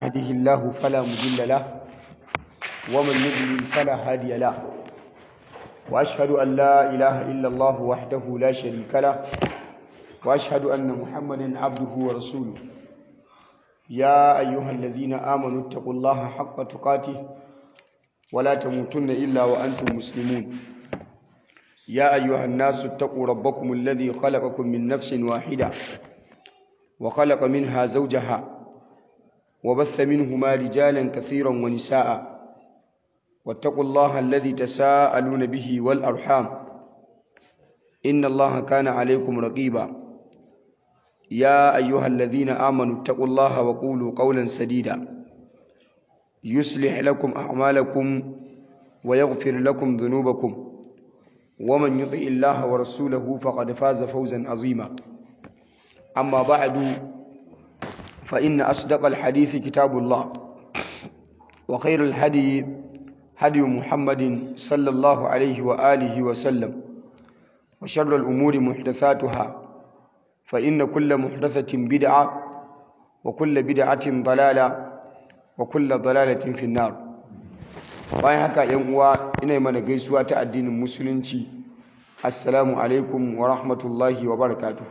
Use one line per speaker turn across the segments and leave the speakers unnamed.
يهده الله فلا مضل له ومن يضلل فلا هادي له وأشهد أن لا إله إلا الله وحده لا شريك له وأشهد أن محمدا عبده ورسوله يا أيها الذين آمنوا اتقوا الله حق تقاته ولا تموتن إلا وأنتم مسلمون يا أيها الناس اتقوا ربكم الذي خلقكم من نفس واحدة وخلق منها زوجها وبث منهما رجالا كثيرا ونساء واتقوا الله الذي تساءلون به والأرحام إن الله كان عليكم رقيبا يا أيها الذين آمنوا اتقوا الله وقولوا قولا سديدا يصلح لكم أعمالكم ويغفر لكم ذنوبكم ومن يطع الله ورسوله فقد فاز فوزا عظيما أما بعد فإن أصدق الحديث كتاب الله وخير الهدي هدي محمد صلى الله عليه وآله وسلم وشر الأمور محدثاتها فإن كل محدثة بدعة وكل بدعة ضلالة وكل ضلالة في النار bayan haka yan uwa ina mana gaisuwa ta addinin musulunci assalamu alaikum wa rahmatullahi wa barakatuh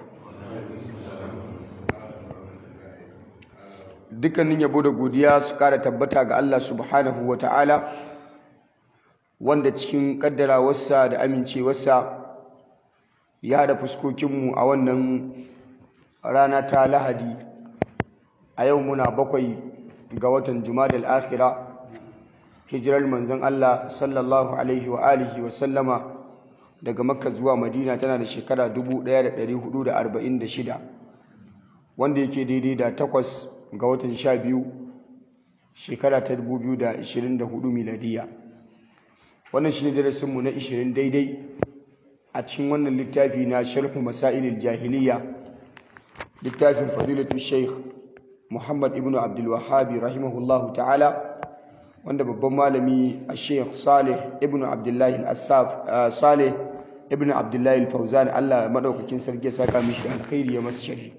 dukkanin yabo da godiya su kara tabbata ga Allah subhanahu wa ta'ala wanda cikin kaddarawarsa da amincewarsa ya da fuskokinmu a wannan rana ta lahadi a yau muna bakwai ga watan jumadal akhira hijirar manzon Allah sallallahu alaihi wa alihi wa sallama daga makka zuwa madina tana da shekara 1446 wanda yake daidai da takwas ga watan sha biyu shekara ta 2024 miladiya wannan shi ne darasinmu na 20 daidai a cikin wannan littafi na sharhu masailil jahiliya littafin fadilatu sheikh muhammad ibn abdulwahabi rahimahullahu ta'ala wanda babban malami a sheikh salih ibn abdullahi al-assaf salih ibn abdullahi al-fauzan allah madaukakin sarki ya saka mishi alkhairi ya masa shari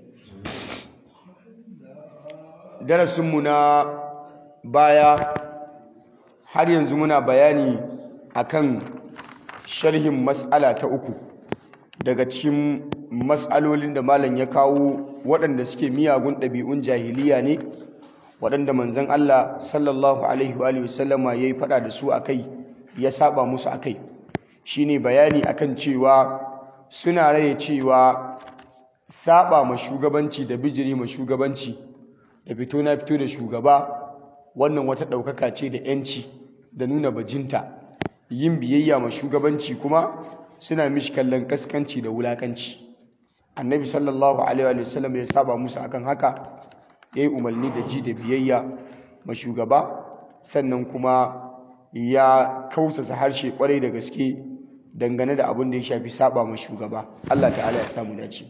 darasinmu na baya har yanzu muna bayani akan sharhin mas'ala ta uku daga cikin mas'alolin da malam ya kawo waɗanda suke miyagun ɗabi'un jahiliya ne waɗanda manzon Allah sallallahu alaihi wa sallama yayi faɗa da su akai ya saba musu akai shine bayani akan cewa suna raye cewa saba ma shugabanci da bijiri ma shugabanci da fito na fito da shugaba wannan wata ɗaukaka ce da ‘yanci da nuna bajinta yin biyayya ma shugabanci kuma suna mishi kallon kaskanci da wulakanci annabi sallallahu alaihi wa sallam ya saba musu akan haka ya yi umarni da ji da biyayya ma shugaba sannan kuma ya kausasa harshe kwarai da gaske dangane da abin da ya shafi saba ma shugaba Allah ta'ala ya samu dace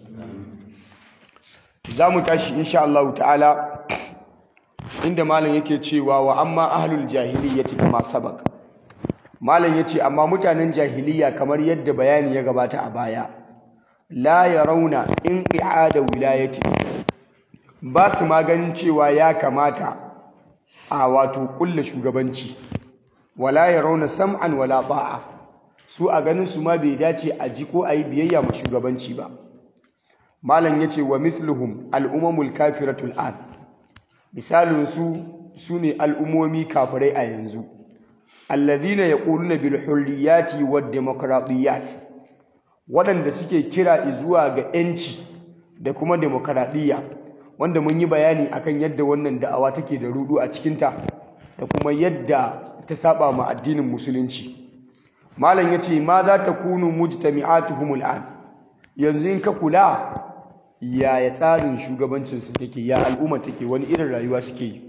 za mu tashi insha Allah ta'ala inda malam yake cewa wa amma ahlul jahiliyyati kama sabak malam yace amma mutanen jahiliya kamar yadda bayani ya gabata a baya la yarawna inqi'ada wilayati ba su maganin cewa ya kamata a wato kulle shugabanci wala yarawna sam'an wala ta'a su a ganin su ma bai dace a ji ko a yi biyayya ma shugabanci ba malam yace wa mithluhum al-umamul kafiratul an misalin su sune al'umomi kafirai a yanzu alladhina yaquluna bil hurriyati wad demokradiyat waɗanda suke kira zuwa ga yanci da kuma demokradiyya wanda mun yi bayani akan yadda wannan da'awa take da rudu a cikinta da kuma yadda ta saba ma addinin musulunci malam yace ma za ta kunu mujtami'atuhum al'an yanzu in ka kula yaya tsarin shugabancin su take ya al'umma take wani irin rayuwa suke yi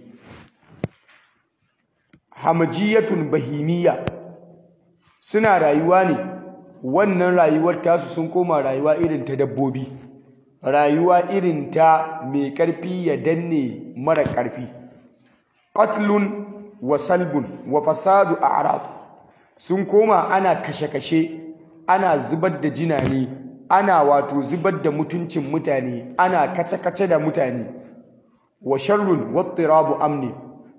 hamajiyatun bahimiyya suna rayuwa ne wannan rayuwar tasu sun koma rayuwa irin ta dabbobi rayuwa irin ta mai ƙarfi ya danne mara ƙarfi qatlun wa salbun wa fasadu a'rad sun koma ana kashe-kashe ana zubar da jinane ana wato zubar da mutuncin mutane ana kace-kace da mutane wa sharrun wattirabu amni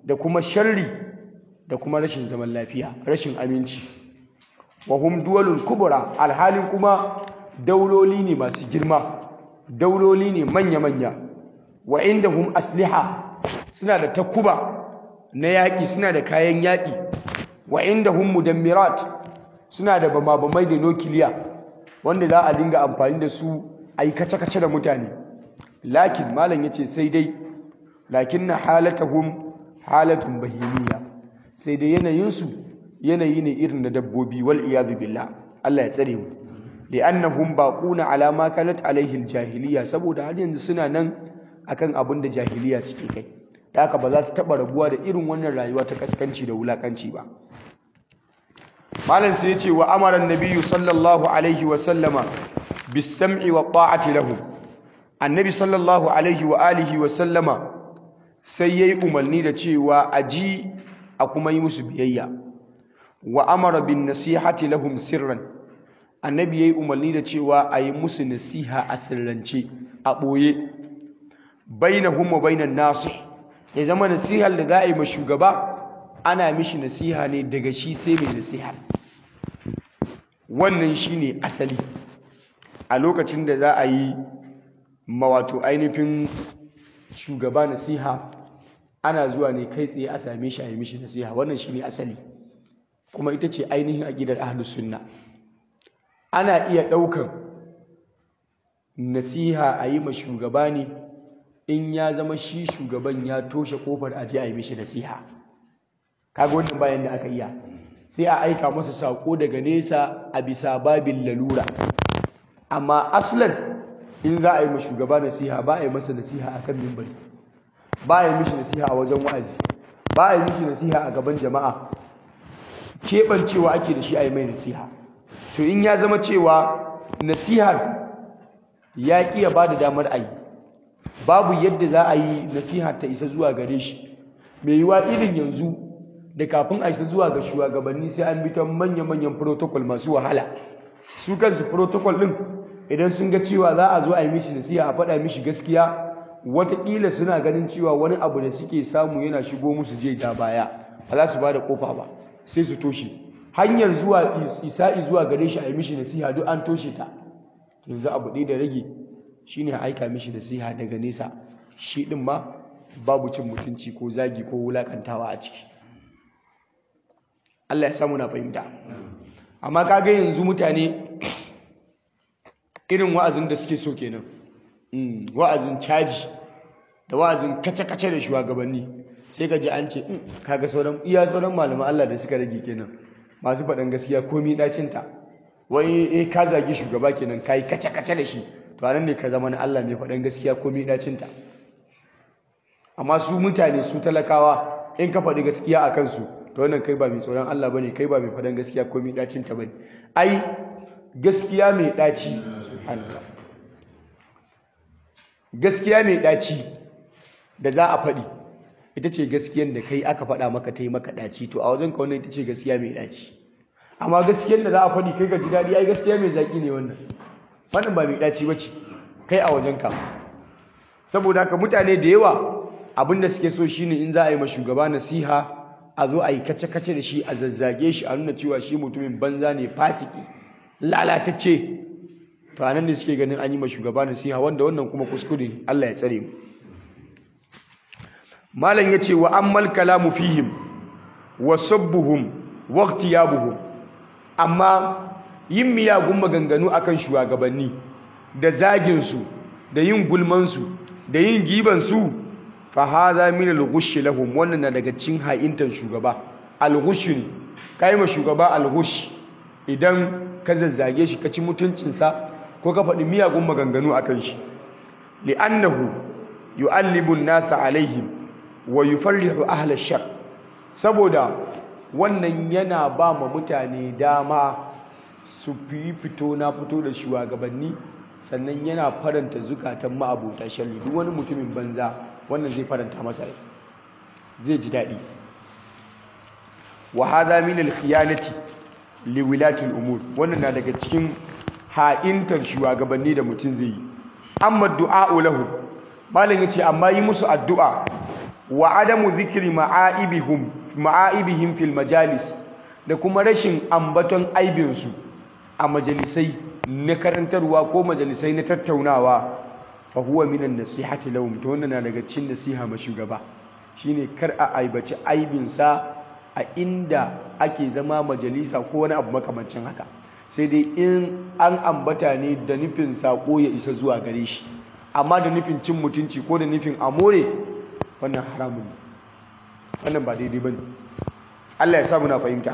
da kuma sharri da kuma rashin zaman lafiya rashin aminci wa hum duwalun kubra alhalin kuma dauloli ne masu girma dauloli ne manya-manya wa indahum asliha suna da takuba na yaƙi suna da kayan yaƙi wa indahum mudammirat suna da bama-bamai da nukiliya wanda za a dinga amfani da su a yi kace-kace da mutane lakin malam ya ce sai dai lakin na halatahum halatun bahimiyya sai dai yanayinsu yanayi ne irin na dabbobi wal iyadu billah Allah ya tsare mu li'annahum baquna ala ma kanat alaihi aljahiliya saboda har yanzu suna nan akan abin da jahiliya suke kai da haka ba za su taba rabuwa da irin wannan rayuwa ta kaskanci da wulakanci ba malam sai yace wa amara annabiyyu sallallahu alaihi wa sallama bis sam'i wa ta'ati lahu annabi sallallahu alaihi wa alihi wa sallama sai yayi umarni da cewa aji a kuma yi musu biyayya wa amara bin nasihati lahum sirran annabi yayi umarni da cewa a yi musu nasiha a sirrance a ɓoye bainahum wa bainan nasih ya zama nasihar da za a yi ma shugaba ana mishi nasiha ne daga shi sai mai nasiha wannan shine asali a lokacin da za a yi mawato ainihin shugaba nasiha ana zuwa ne kai tsaye a same shi a yi mishi nasiha wannan shine asali kuma ita ce ainihin aqidar ahlus sunna ana iya ɗaukan nasiha a yi ma shugaba ne in ya zama shi shugaban ya toshe kofar aje a yi mishi nasiha kaga wannan bayan da aka iya sai a aika masa sako daga nesa a bisa babin lalura amma aslan in za a yi ma shugaba nasiha ba a yi masa nasiha a kan mimbari ba a yi mishi nasiha a wajen wa'azi ba a yi mishi nasiha a gaban jama'a keɓancewa ake da shi a yi mai nasiha to in ya zama cewa nasihar ya ƙiya ba da damar a yi babu yadda za a yi nasihar ta isa zuwa gare shi mai yiwa irin yanzu da kafin a isa zuwa ga shugabanni sai an bi ta manya-manyan protocol masu wahala su kansu protocol ɗin idan sun ga cewa za a zo a yi mishi nasiha a faɗa mishi gaskiya wataƙila suna ganin cewa wani abu da suke samu yana shigo musu je da baya ba za su ba da ƙofa ba sai su toshe hanyar zuwa isa'i zuwa gare shi a yi mishi nasiha duk an toshe ta yanzu abu ɗaya da rage shine aika mishi nasiha daga nesa shi ɗin ma babu cin mutunci ko zagi ko wulakantawa a ciki Allah ya samu na fahimta amma kaga yanzu mutane irin wa'azin da suke so kenan wa'azin caji da wa'azin kace-kace da shugabanni sai ka ji an ce kaga sauran iya sauran malaman Allah da suka rage kenan masu faɗan gaskiya komi ɗacinta wai eh ka zagi shugaba kenan ka yi kace-kace da shi to anan ne ka zama na Allah mai faɗan gaskiya komi ɗacinta amma su mutane su talakawa in ka faɗi gaskiya a kansu to wannan kai ba mai tsoron Allah bane kai ba mai faɗan gaskiya komi ɗacinta bane ai gaskiya mai ɗaci Allah gaskiya mai ɗaci da za a faɗi ita ce gaskiyar da kai aka faɗa maka ta yi maka ɗaci to a wajen ka wannan ita ce gaskiya mai ɗaci amma gaskiyar da za a faɗi kai ka ji daɗi ai gaskiya mai zaƙi ne wannan wannan ba mai ɗaci ba ce kai a wajen ka saboda haka mutane da yawa abin da suke so shine in za a yi ma shugaba nasiha a zo a yi kace-kace da shi a zazzage shi a nuna cewa shi mutumin banza ne fasiki lalatacce to anan ne suke ganin an yi ma shugaba nasiha wanda wannan kuma kuskure Allah ya tsare mu malam yace wa ammal kalamu fihim wa sabbuhum wa ightiyabuhum amma yin miyagun maganganu akan shugabanni da zagin su da yin gulman su da yin giban su fa hadha min al-ghush lahum wannan na daga cikin ha'intan shugaba al-ghush ne kai ma shugaba al-ghush idan ka zazzage shi ka ci mutuncinsa ko ka faɗi miyagun maganganu akan shi li'annahu yu'allibu an-nasa alaihim wa yufarrihu ahla shar saboda wannan yana ba ma mutane dama su fi fito na fito da shugabanni sannan yana faranta zukatan ma'abota sharri duk wani mutumin banza wannan zai faranta masa rai zai ji daɗi wa hadha min al-khiyanati li wilati al-umur wannan na daga cikin ha'intar shugabanni da mutum zai yi amma du'a lahu malam yace amma yi musu addu'a wa adamu zikri ma'aibihim ma'aibihim fil majalis da kuma rashin ambaton aibinsu a majalisai na karantarwa ko majalisai na tattaunawa fa huwa minan nasihati lahum to wannan na daga cikin nasiha ma shugaba shine kar a aibaci aibinsa a inda ake zama majalisa ko wani abu makamancin haka sai dai in an ambata ne da nufin sako ya isa zuwa gare shi amma da nufin cin mutunci ko da nufin amore wannan haramun ne wannan ba daidai bane Allah ya sa muna fahimta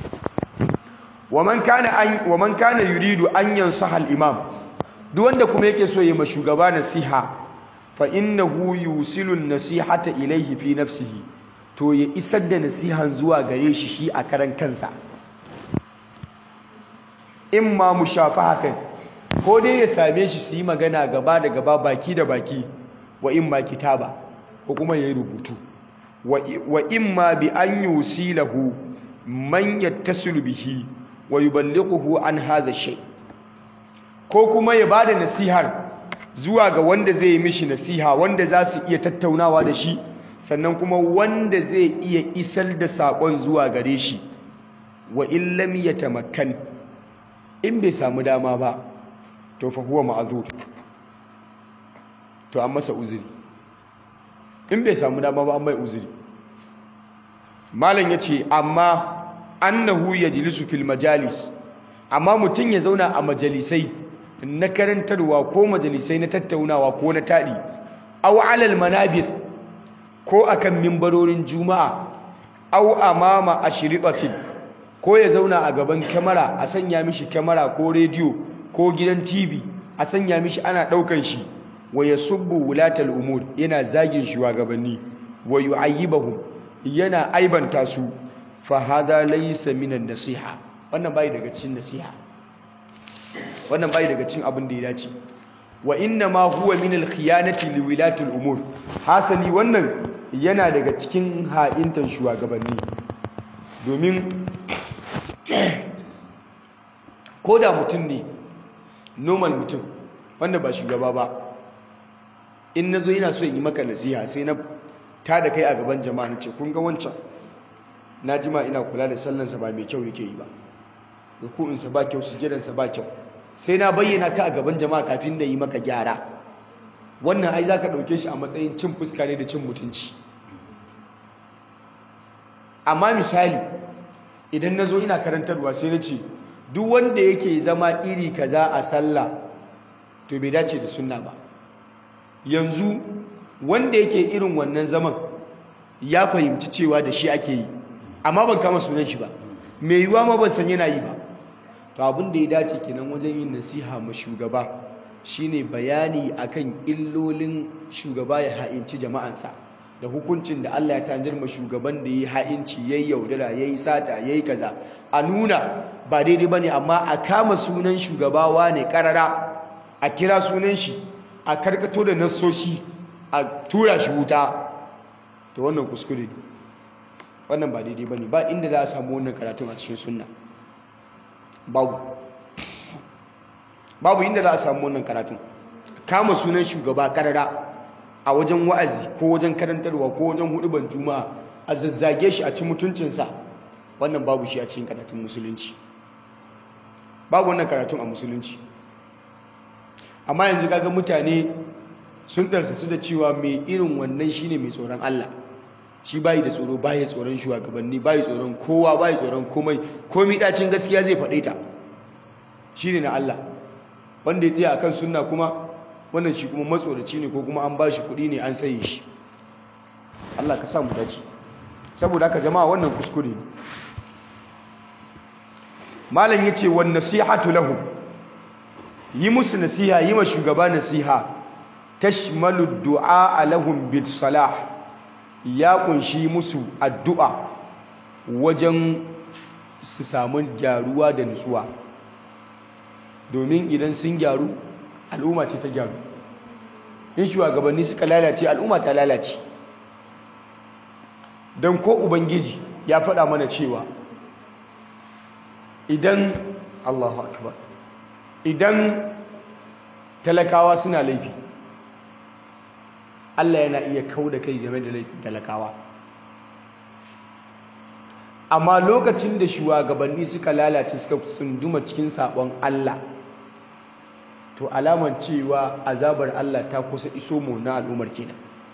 waman kana an waman kana yuridu an yansaha al-imam duk wanda kuma yake so ya ma shugaba nasiha fa innahu yusilu an-nasihata ilayhi fi nafsihi to ya isar da nasihan zuwa gare shi shi a karan kansa imma mushafahatan ko dai ya same shi su yi magana gaba da gaba baki da baki wa imma kitaba ko kuma ya yi rubutu wa imma bi an yusilahu man yattasilu bihi wa yuballighuhu an hadha shay ko kuma ya bada nasihar zuwa ga wanda zai yi mishi nasiha wanda za su iya tattaunawa da shi sannan kuma wanda zai iya isar da sakon zuwa gare shi wa in lam yatamakkan in bai samu dama ba to fa huwa ma'zur to an masa uzuri in bai samu dama ba an mai uzuri malam yace amma annahu yajlisu fil majalis amma mutun ya zauna a majalisai na karantarwa ko majalisai na tattaunawa ko na tadi aw alal manabir ko akan mimbarorin juma'a aw amama ashriqatin ko ya zauna a gaban kyamara a sanya mishi kyamara ko rediyo ko gidan tv a sanya mishi ana daukan shi wa yasubbu wulatal umur yana zagin shugabanni wa yu'ayyibahum yana aibanta su fa hada laysa minan nasiha wannan bai daga cikin nasiha wannan bai daga cikin abin da ya dace wa inna ma huwa min al-khiyanati li wilatil umur hasali wannan yana daga cikin ha'intan shugabanni domin ko da mutum ne normal mutum wanda ba shugaba ba in na zo yana so in yi maka nasiha sai na ta da kai a gaban jama'a na ce kun ga wancan na jima ina kula da sallansa ba mai kyau yake yi ba ruku'insa ba kyau sujadansa ba kyau sai na bayyana ka a gaban jama'a kafin da yi maka gyara wannan ai za ka ɗauke shi a matsayin cin fuska ne da cin mutunci amma misali idan na zo ina karantarwa sai na ce duk wanda yake zama iri kaza a sallah to bai dace da sunna ba yanzu wanda yake irin wannan zaman ya fahimci cewa da shi ake yi amma ban kama sunan shi ba mai yiwuwa ma ban san yana yi ba to abin da ya dace kenan wajen yin nasiha ma shugaba shine bayani akan illolin shugaba ya ha'inci jama'ansa da hukuncin da Allah ya tanjar ma shugaban da ya ha'inci yayi yaudara yayi sata yayi kaza a nuna ba daidai bane amma a kama sunan shugabawa ne karara a kira sunan shi a karkato da nassoshi a tura shi wuta to wannan kuskure ne wannan ba daidai bane ba inda za a samu wannan karatun a cikin sunna babu babu inda za a samu wannan karatun kama sunan shugaba karara a wajen wa'azi ko wajen karantarwa ko wajen huduban juma'a a zazzage shi a ci mutuncinsa wannan babu shi a cikin karatun musulunci babu wannan karatun a musulunci amma yanzu kaga mutane sun ɗarsa su da cewa mai irin wannan shine mai tsoron Allah shi bayi da tsoro bayi tsoron shugabanni bayi tsoron kowa bayi tsoron komai komai dacin gaskiya zai faɗe ta shine na Allah wanda ya tsaya akan sunna kuma wannan shi kuma matsoraci ne ko kuma an bashi kuɗi ne an saye shi Allah ka sa mu dace saboda haka jama'a wannan kuskure ne malam yace wan nasihatu lahu yi musu nasiha yi ma shugaba nasiha tashmalu du'a lahum bil salah ya kunshi musu addu'a wajen su samu gyaruwa da nutsuwa domin idan sun gyaru al'umma ce ta gyaru in shugabanni suka lalace al'umma ta lalace don ko ubangiji ya faɗa mana cewa idan Allahu akbar idan talakawa suna laifi Allah yana iya kau da kai game da laifin talakawa amma lokacin da shugabanni suka lalace suka tsunduma cikin sabon Allah to alaman cewa azabar Allah ta kusa iso mu na al'ummar kenan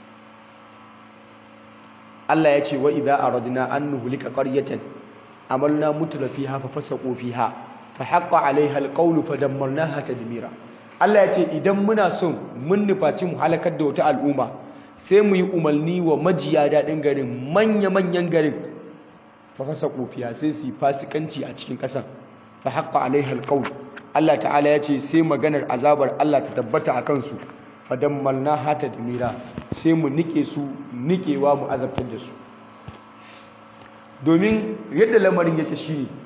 Allah ya ce wa idza aradna an nuhlika qaryatan amalna mutra fiha fa fasaqu fiha fa haqqa 'alayha alqawlu fa dammarnaha tadmira Allah ya ce idan muna son mun nufaci mu halakar da wata al'umma sai mu yi umarni wa majiya daɗin garin manya-manyan garin fa fasaqu fiha sai su yi fasikanci a cikin ƙasar fa haqqa 'alayha alqawlu Allah ta'ala ya ce sai maganar azabar Allah ta tabbata a kansu fadammalna hata da mira sai mu nike su nikewa mu azabtar da su domin yadda lamarin yake shi ne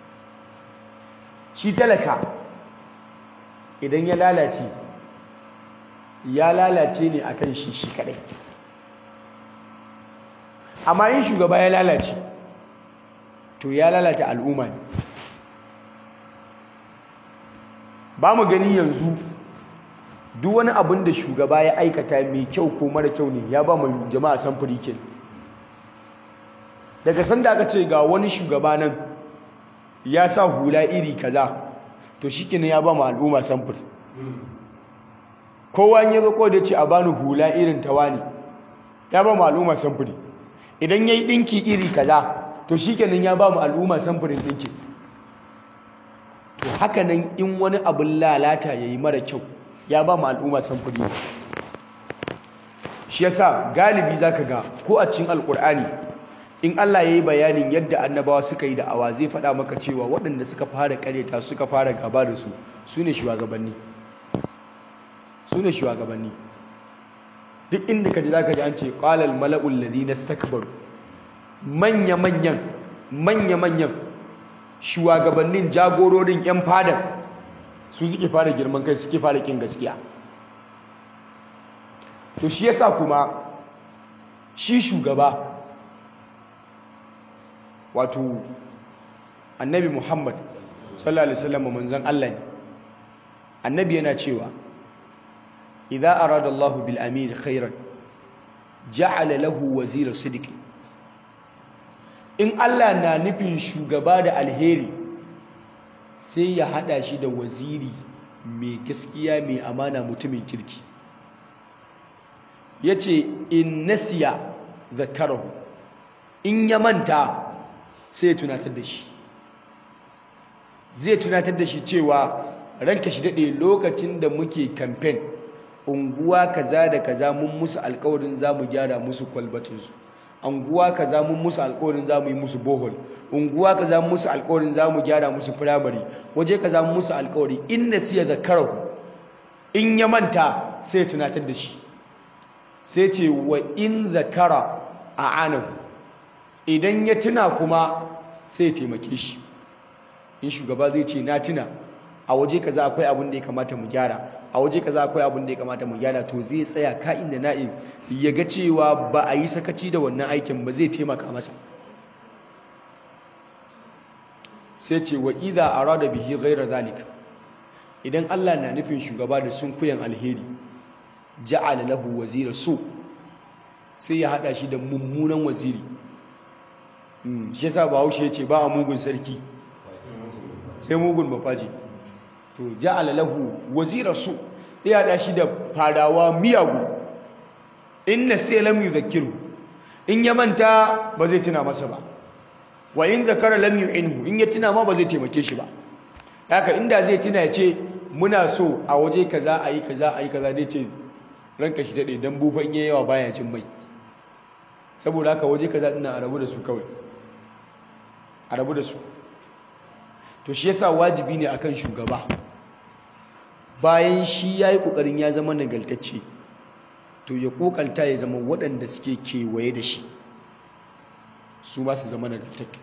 shi talaka idan ya lalace ya lalace ne akan shi shi kadai amma yin shugaba ya lalace to ya lalata al'umma ne ba mu gani yanzu duk wani abin da shugaba ya aikata mai kyau ko mara kyau ne ya ba mu jama'a samfuri ke daga sanda aka ce ga wani shugaba nan ya sa hula iri kaza to shikenan ya ba mu al'umma samfur kowa ya zo ko da ce a bani hula irin tawani ya ba mu al'umma samfuri idan yayi dinki iri kaza to shikenan ya ba mu al'umma samfurin dinki to haka nan in wani abin lalata yayi mara kyau ya ba mu al'umma samfuri shi yasa galibi zaka ga ko a cikin alkur'ani in Allah yayi bayanin yadda annabawa suka yi da'awa zai faɗa maka cewa waɗanda suka fara kareta suka fara gaba da su sune shugabanni sune shugabanni duk inda kaji zaka ji an ce qala al mala'ul ladina istakbaru manya manyan manya manyan shugabannin jagororin yan fadar su suke fara girman kai suke fara kin gaskiya to shi yasa kuma shi shugaba wato annabi Muhammad sallallahu alaihi wasallam manzon Allah ne annabi yana cewa idza arada Allahu bil amir khairan ja'ala lahu wazira sidqi in Allah na nufin shugaba da alheri sai ya hada shi da waziri mai gaskiya mai amana mutumin kirki yace in nasiya zakarahu in ya manta sai ya tunatar da shi zai tunatar da shi cewa ranka shi dade lokacin da muke campaign unguwa kaza da kaza mun musu alƙawarin zamu gyara musu kwalbatinsu unguwa kaza mun musu alƙawarin zamu yi musu bohol unguwa kaza mun musu alƙawarin zamu gyara musu primary waje kaza mun musu alƙawari in nasiya zakarahu in ya manta sai ya tunatar da shi sai ce wa in zakara a anahu idan ya tuna kuma sai ya taimake shi in shugaba zai ce na tuna a waje kaza akwai abin da ya kamata mu gyara a waje kaza akwai abin da ya kamata mu gyara to zai tsaya ka'in da na'in ya ga cewa ba a yi sakaci da wannan aikin ba zai taimaka masa sai ce wa idza arada bihi ghayra zalika idan Allah na nufin shugaba da sunkuyan alheri ja'ala lahu wazira su sai ya hada shi da mummunan waziri shi yasa bahaushe yace ba a mugun sarki sai mugun mafaji to ja'ala lahu wazira su sai ya hada shi da fadawa miyagu inna sai lam yuzakkiru in ya manta ba zai tuna masa ba wa in zakara lam yu'inhu in ya tuna ma ba zai taimake shi ba haka inda zai tuna ya ce muna so a waje kaza ayi kaza ayi kaza dai ce ranka shi daɗe don bufan yi yawa baya cin mai saboda haka waje kaza ina a rabu da su kawai a rabu da su to shi yasa wajibi ne akan shugaba bayan shi ya yi ƙoƙarin ya zama nagaltacce to ya ƙoƙalta ya zama waɗanda suke kewaye da shi su ba su zama nagaltattu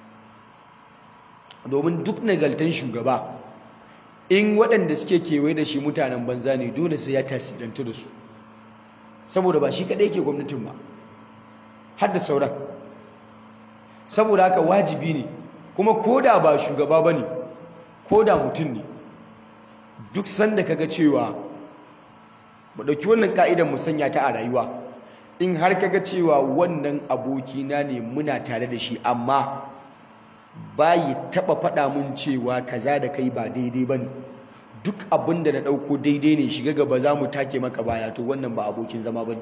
domin duk nagaltan shugaba in waɗanda suke kewaye da shi mutanen banza ne dole sai ya tasirantu da su saboda ba shi kaɗai ke gwamnatin ba har da sauran saboda haka wajibi ne kuma ko da ba shugaba ba ne ko da mutum ne duk sanda kaga cewa mu ɗauki wannan ka'idar mu sanya ta a rayuwa in har kaga cewa wannan abokina ne muna tare da shi amma bayi taɓa faɗa mun cewa kaza da kai ba daidai ba ne duk abin da na ɗauko daidai ne shiga gaba za mu take maka baya to wannan ba abokin zama ba ne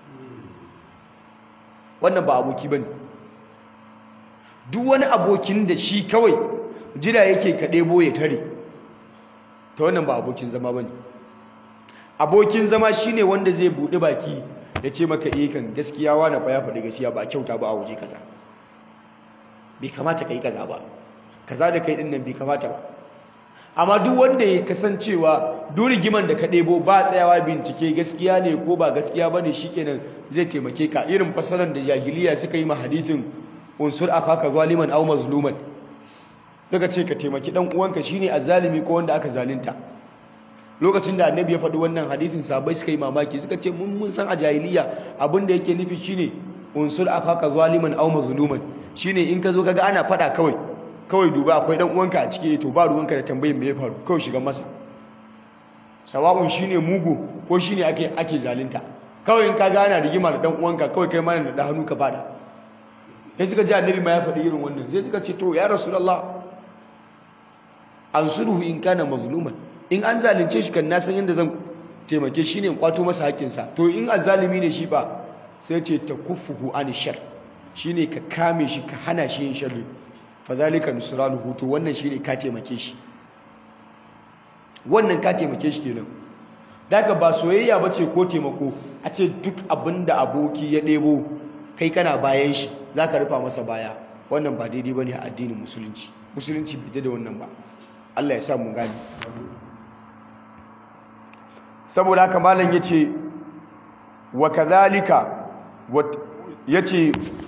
wannan ba aboki ba ne duk wani abokin da shi kawai jira yake ka ɗebo ya tare ta wannan ba abokin zama ba ne abokin zama shi ne wanda zai buɗe baki ya ce maka iya kan gaskiya wani fa ya faɗi gaskiya ba a kyauta ba a waje kaza bai kamata ka yi kaza ba kaza da kai ɗin nan bai kamata ba amma duk wanda ya kasancewa duk rigiman da ka ɗebo ba tsayawa bincike gaskiya ne ko ba gaskiya ba ne shi kenan zai taimake ka irin fasarar da jahiliya suka yi ma hadithin unsur akaka zaliman aw mazluman daga ce ka taimaki dan uwanka shine azzalimi ko wanda aka zalunta lokacin da annabi ya faɗi wannan hadisin sahabbai suka yi mamaki suka ce mun mun san a jahiliya abin da yake nufi shine unsur akaka zaliman aw mazluman shine in ka zo kaga ana faɗa kawai kawai duba akwai dan uwanka a ciki to ba ruwanka da tambayin me ya faru kawai shiga masa sawa'un shine mugu ko shine ake ake zalunta kawai in kaga ana rigima da dan uwanka kawai kai ma da hannu ka fada sai suka ji annabi ma ya faɗi irin wannan sai suka ce to ya rasulullah ansuruhu in kana mazluman in an zalunce shi kan na san yadda zan taimake shi ne in kwato masa haƙƙinsa to in azzalimi ne shi ba sai ce ta kufuhu an shar shine ka kame shi ka hana shi yin sharri fadhalika nusranuhu to wannan shine ka taimake shi wannan ka taimake shi kenan daga ba soyayya bace ko taimako a ce duk abinda aboki ya ɗebo kai kana bayan shi zaka rufa masa baya wannan ba daidai bane a addinin musulunci musulunci bai da wannan ba Allah ya sa mu gani saboda haka malam yace wa kadhalika yace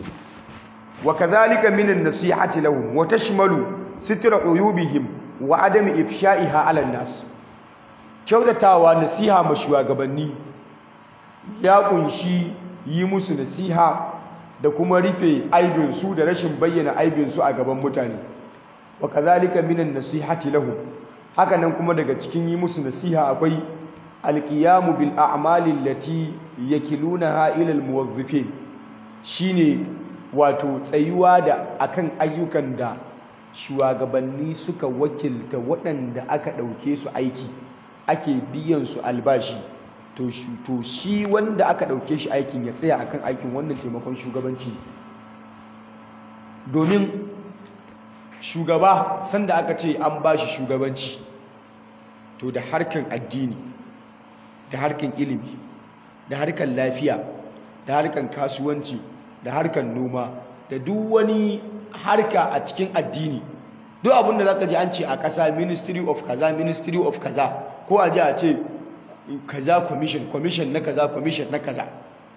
وكذلك من النصيحة لهم وتشمل ستر عيوبهم وعدم إفشائها على الناس kyautatawa nasiha ma shugabanni ya kunshi yi musu nasiha da kuma rufe aibinsu da rashin bayyana aibinsu a gaban mutane wa kazalika minan nasihati lahum haka nan kuma daga cikin yi musu nasiha akwai alqiyamu bil a'mali allati yakilunaha ila al muwazzifin shine wato tsayuwa da akan ayyukan da shugabanni suka wakilta waɗanda aka ɗauke su aiki ake biyan su albashi to shi wanda aka ɗauke shi aikin ya tsaya akan aikin wannan taimakon shugabanci domin shugaba sanda aka ce an ba shi shugabanci to da harkan addini da harkan ilimi da harkan lafiya da harkan kasuwanci da harkar noma da duk wani harka a cikin addini duk abinda za ka ji an ce a ƙasa ministry of kaza ministry of kaza ko a ji a ce kaza commission commission na kaza commission na kaza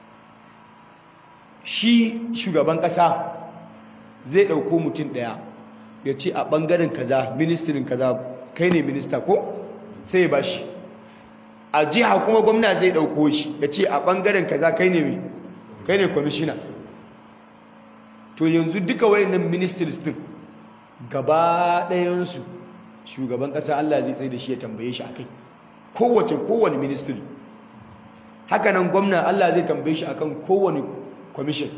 shi shugaban ƙasa zai ɗauko mutum ɗaya ya ce a ɓangaren kaza ministirin kaza kai ne minista ko sai ya ba shi a jiha kuma gwamna zai ɗauko shi ya ce a ɓangaren kaza kai ne kai ne commissioner to yanzu duka wayannan ministries din gaba ɗayansu shugaban ƙasa Allah zai tsaye da shi ya tambaye shi akai kowace kowane ministry haka nan gwamna Allah zai tambaye shi akan kowane commission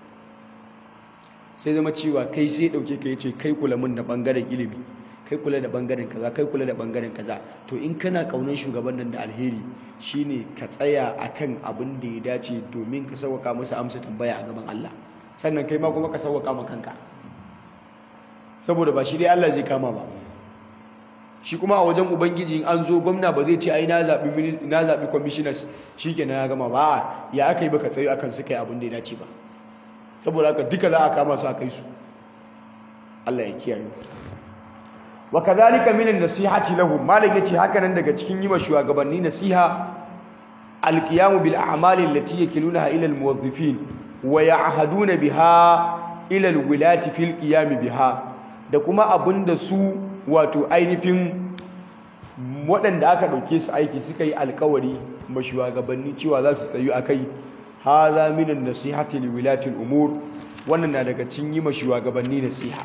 sai zama cewa kai sai dauke ka yace kai kula mun da bangaren ilimi kai kula da bangaren kaza kai kula da bangaren kaza to in kana kaunan shugaban nan da alheri shine ka tsaya akan abin da ya dace domin ka sauka masa amsa tambaya a gaban Allah sannan kai ma kuma ka sauwaka ma kanka saboda ba shi dai Allah zai kama ba shi kuma a wajen ubangiji in an zo gwamna ba zai ce ai na zabi na zabi commissioners shikenan ya gama ba ya aka yi baka tsayo akan su kai abin da ya dace ba saboda haka duka za a kama su a kai su Allah ya kiyaye wa kadhalika min an-nasihati lahum malam yace haka nan daga cikin yi wa shugabanni nasiha al-qiyam bil a'mali allati yakilunaha ila al-muwazzifin wa ya'haduna biha ila alwilati fil qiyam biha da kuma abinda su wato ainihin waɗanda aka ɗauke su aiki suka yi alkawari ma shugabanni cewa za su tsayu akai hadha min an-nasihati liwilati al-umur wannan na daga cikin yi ma shugabanni nasiha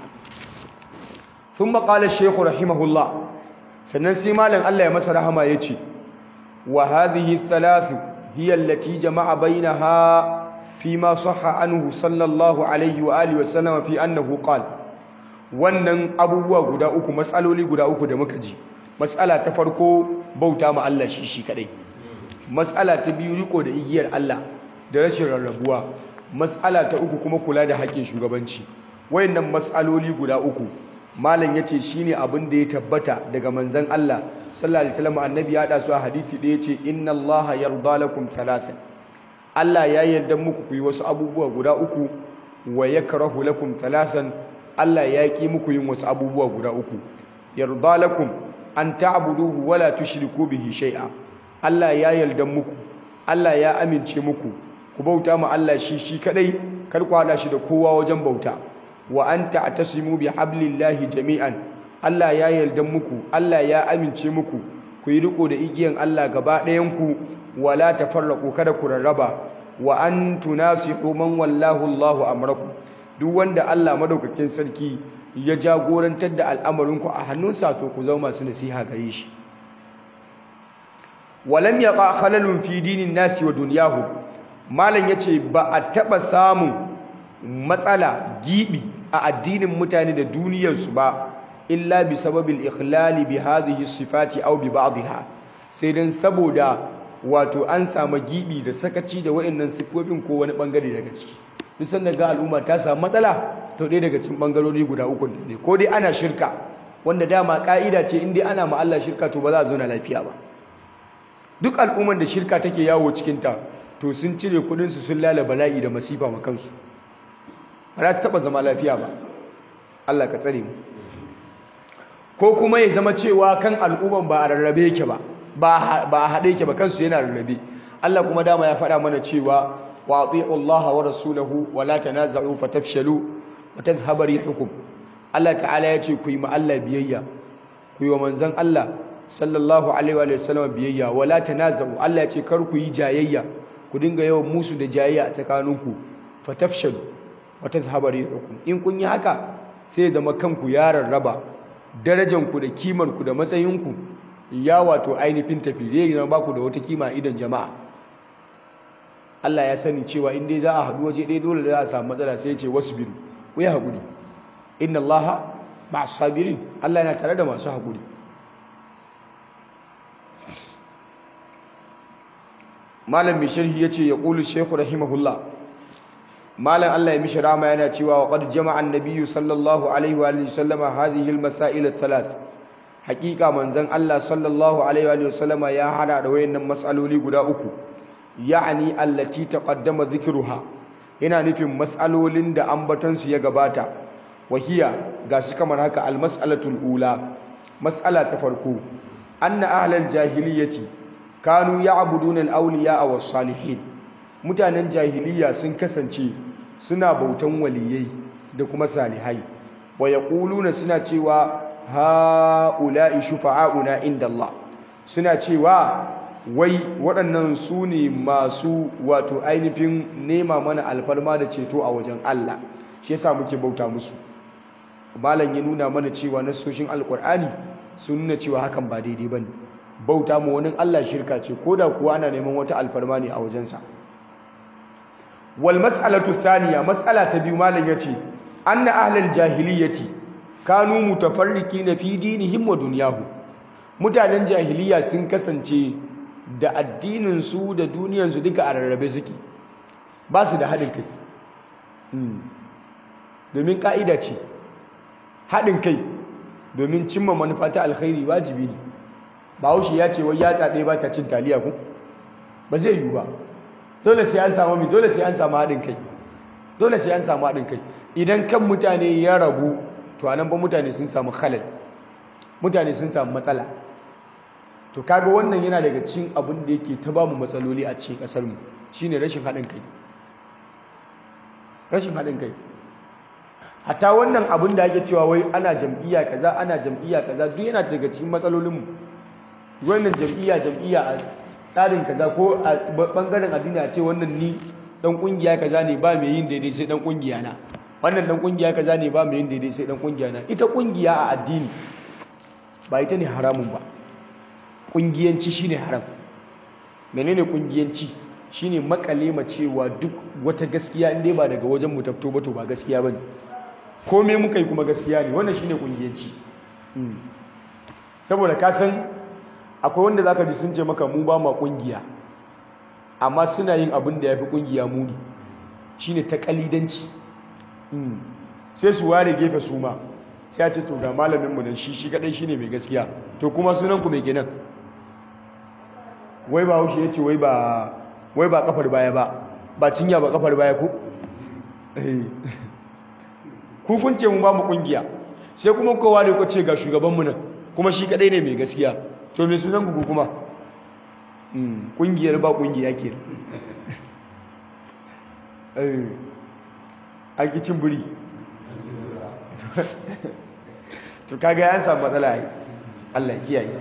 thumma qala ash-shaykh rahimahullah sannan sai malam Allah ya masa rahama yace wa hadhihi thalathu hiya allati jama'a bainaha fima sahha anhu sallallahu alaihi wa alihi wa sallam fi annahu qala wannan abubuwa guda uku matsaloli guda uku da muka ji matsala ta farko bauta ma Allah shi shi kadai matsala ta biyu riko da igiyar Allah da rashin rarrabuwa matsala ta uku kuma kula da haƙƙin shugabanci wayannan matsaloli guda uku malam yace shine abin da ya tabbata daga manzon Allah sallallahu alaihi wasallam annabi ya hada su a hadisi da yace inna Allah yarda lakum thalathan Allah ya yarda muku ku yi wasu abubuwa guda uku wa yakrahu lakum thalathan Allah ya ki muku yin wasu abubuwa guda uku yarda lakum an ta'buduhu wala tushriku bihi shay'a Allah ya yarda muku Allah ya amince muku ku bauta ma Allah shi shi kadai kar ku hada shi da kowa wajen bauta wa anta atasimu bi hablillahi jami'an Allah ya yarda muku Allah ya amince muku ku yi riko da igiyan Allah gaba ɗayan ku wala tafarraqu kada ku rarraba wa an tunasihu man wallahu Allahu amrakum duk wanda Allah madaukakin sarki ya jagorantar da al'amarinku a hannunsa to ku zama masu nasiha gare shi walam yaqa khalalun fi dinin nasi wa dunyahu malam yace ba a taba samun matsala gibi a addinin mutane da duniyarsu ba illa bi sababil ikhlali bi hadhihi sifati aw bi ba'dha sai dan saboda wato an samu gibi da sakaci da wayannan sifofin ko wani bangare daga ciki duk sanda ga al'umma ta samu matsala to dai daga cikin bangarori guda uku ne ko dai ana shirka wanda dama ka'ida ce in dai ana ma Allah shirka to ba za a zauna lafiya ba duk al'umman da shirka take yawo cikin ta to sun cire kudin su sun lala bala'i da masifa ma kansu ba za su taba zama lafiya ba Allah ka tsare mu ko kuma ya zama cewa kan al'umman ba a rarrabe yake ba ba a haɗe yake ba kansu yana rarrabe Allah kuma dama ya faɗa mana cewa wa ati'u Allah wa rasulahu wa la tanaza'u fatafshalu wa tadhhabu rihukum Allah ta'ala ya ce ku yi ma Allah biyayya ku yi wa manzon Allah sallallahu alaihi wa sallam biyayya wa la tanaza'u Allah ya ce kar ku yi jayayya ku dinga yawan musu da jayayya a tsakaninku fatafshalu wa tadhhabu rihukum in kun yi haka sai da makanku ya rarraba darajanku da kimarku da matsayinku ya wato ainihin tafi zai zama baku da wata kima idan jama'a Allah ya sani cewa in dai za a haɗu waje ɗaya dole za a samu matsala sai ya ce wasu biru ku yi haƙuri inna Allah ma'as sabirin Allah yana tare da masu haƙuri malam mai sharhi ya ce ya ƙulu shekhu rahimahullah malam Allah ya mishi rama yana cewa wa qad jama'a an-nabiyyu sallallahu alaihi wa sallama hadhihi al-masail ath-thalath hakika manzon Allah sallallahu alaihi wa sallama ya hada da wayannan mas'aloli guda uku ya'ani allati taqaddama dhikruha yana nufin mas'alolin da ambaton su ya gabata wahiya gashi kamar haka al-mas'alatul ula mas'ala ta farko anna ahlal jahiliyyati kanu ya'buduna al-awliya was-salihin mutanen jahiliya sun kasance suna bautan waliyai da kuma salihai wa yaquluna suna cewa ha'ula'i shufa'auna inda Allah suna cewa wai waɗannan su ne masu wato ainihin nema mana alfarma da ceto a wajen Allah shi yasa muke bauta musu malam ya nuna mana cewa nasoshin alkur'ani sun nuna cewa hakan ba daidai bane bauta mu wani Allah shirka ce koda kuwa ana neman wata alfarma ne a wajensa wal mas'alatu thaniya mas'ala ta biyu malam yace anna ahlal jahiliyyati kanu mutafarriqina fi dinihim wa dunyahu mutanen jahiliya sun kasance da addinin su da duniyar su duka a rarrabe suke ba su da haɗin kai domin ka'ida ce haɗin kai domin cimma manufa ta alkhairi wajibi ne bahaushe ya ce wai ya ɗaya ba ta cin taliya ku ba zai yiwu ba dole sai an samu mi dole sai an samu haɗin kai dole sai an samu haɗin kai idan kan mutane ya rabu to anan ba mutane sun samu khalal mutane sun samu matsala to kaga wannan yana daga cikin abin da yake ta bamu matsaloli a cikin kasar mu shine rashin haɗin kai rashin haɗin kai hatta wannan abin da ake cewa wai ana jam'iyya kaza ana jam'iyya kaza duk yana daga cikin matsalolin mu wannan jam'iyya jam'iyya a tsarin kaza ko a bangaren addini a ce wannan ni dan kungiya kaza ne ba mai yin daidai sai dan kungiya na wannan dan kungiya kaza ne ba mai yin daidai sai dan kungiya na ita kungiya a addini ba ita ne haramun ba kungiyanci shine haram menene kungiyanci shine makale ma cewa duk wata gaskiya in dai ba daga wajen mu tafto ba to ba gaskiya bane komai muka yi kuma gaskiya ne wannan shine kungiyanci saboda ka san akwai wanda zaka ji sun ce maka mu ba ma kungiya amma suna yin abin da yafi kungiya muni shine ta kalidanci sai su ware gefe su ma sai a ce to ga malamin mu nan shi shi kadai shine mai gaskiya to kuma sunan ku mai kenan wai ba haushi yace wai ba wai ba kafar baya ba ba cinya ba kafar baya ko ku kun ce mu ba mu kungiya sai kuma kowa ne ko ce ga shugaban mu nan kuma shi kadai ne mai gaskiya to me sunan ku kuma kungiyar ba kungiya ke eh an ki cin buri to kaga ya samu matsala ai Allah kiyaye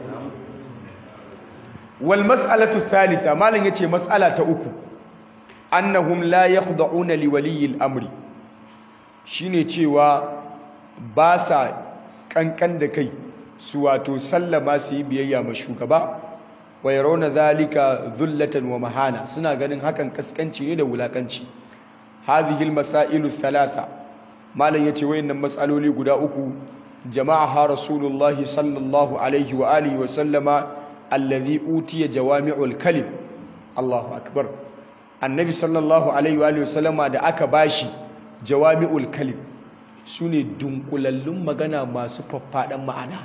wal mas'alatu thalitha malan yace mas'ala ta uku annahum la yakhda'una li waliyyi al-amri shine cewa ba sa kankan da kai su wato sallama su yi biyayya ma shugaba wa yarawna dhalika dhullatan wa mahana suna ganin hakan kaskanci ne da wulakanci hadhihi al-masailu thalatha malan yace wayannan mas'aloli guda uku jama'aha rasulullahi sallallahu alaihi wa alihi wa sallama alladhi utiya jawami'ul kalim Allahu akbar annabi sallallahu alaihi wa alihi wasallama da aka bashi jawami'ul kalim sune dunkulallun magana masu faffadan ma'ana